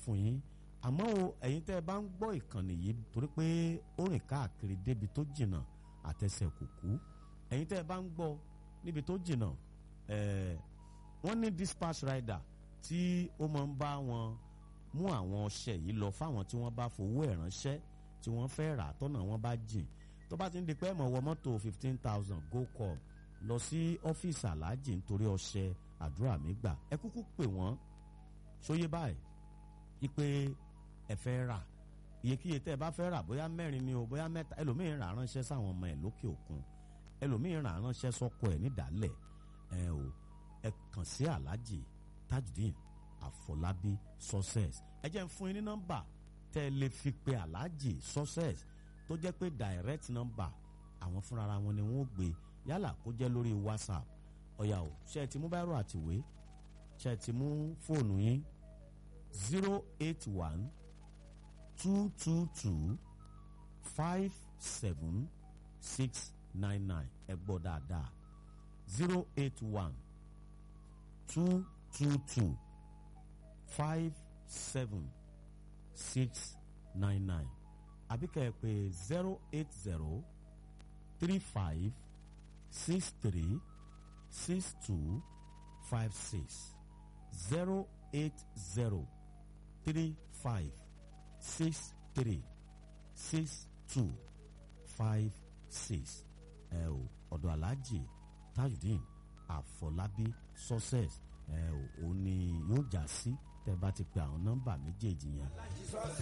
fún yín àmọ́ o ẹ̀yin tẹ́ ẹ bá ń gbọ́ ìkànnì yìí torí pé ó rìn káàkiri débi tó jìnnà àtẹsẹ̀ kùkú ẹ̀yin tẹ́ ẹ bá ń gbọ́ níbi tó jìnnà ẹ̀ẹ́ wọ́n ní dispatch rider tí ó máa ń bá wọn mú àwọn ọṣẹ yìí lọ fáwọn tí wọ́n bá fowó ẹ̀ ránṣẹ́ tí wọ́n fẹ́ rà tọ́nà wọn bá jìn tó bá ti ń di pé ẹ̀mọ̀ wọ mọ́tò fifteen thousand go call lọ sí ọ́fíìsì aláàjì nítorí ọṣẹ àdúrà mi gbà ẹ kúkú pè wọ́n sóyè báyìí ipe ẹ fẹ́ rà iyekíye tẹ́ ẹ bá fẹ́ rà bóyá mẹ́rin ni o bóyá mẹ́ta ẹlòmíín rà ránṣẹ́ sáwọn ọmọ ẹ̀ lókè òkun ẹlòmíín rà ránṣẹ́ sọ́kọ ẹ̀ nídàálẹ̀ ẹ o ẹ kàn sí aláàjì tajudeen àfọlábí success ẹ jẹ́ ń fún yín ní nọ́mbà tẹ́ ẹ lè fi pe aláàjì success tó jẹ́ pé direct number àwọn fúnra wọn ni wọ́n gbé yálà kó jẹ́ lórí whatsapp ọ̀yà o ṣe ti mú báírò àtìwé ṣe ti mú fóònù yín zero eight one two two two five seven six nine nine ẹ gbọ́ dáadáa zero eight one two two two five seven six nine nine àbí kẹ́ ẹ pè zero eight zero three five six three six two five six zero eight zero three five six three six two five six ẹ o ọ̀dọ̀ aláàjì tajudeen àfọlábí success ẹ o òun ni yóò já sí tẹ́ bá ti pe àwọn nọ́mbà méjèèjì yẹn.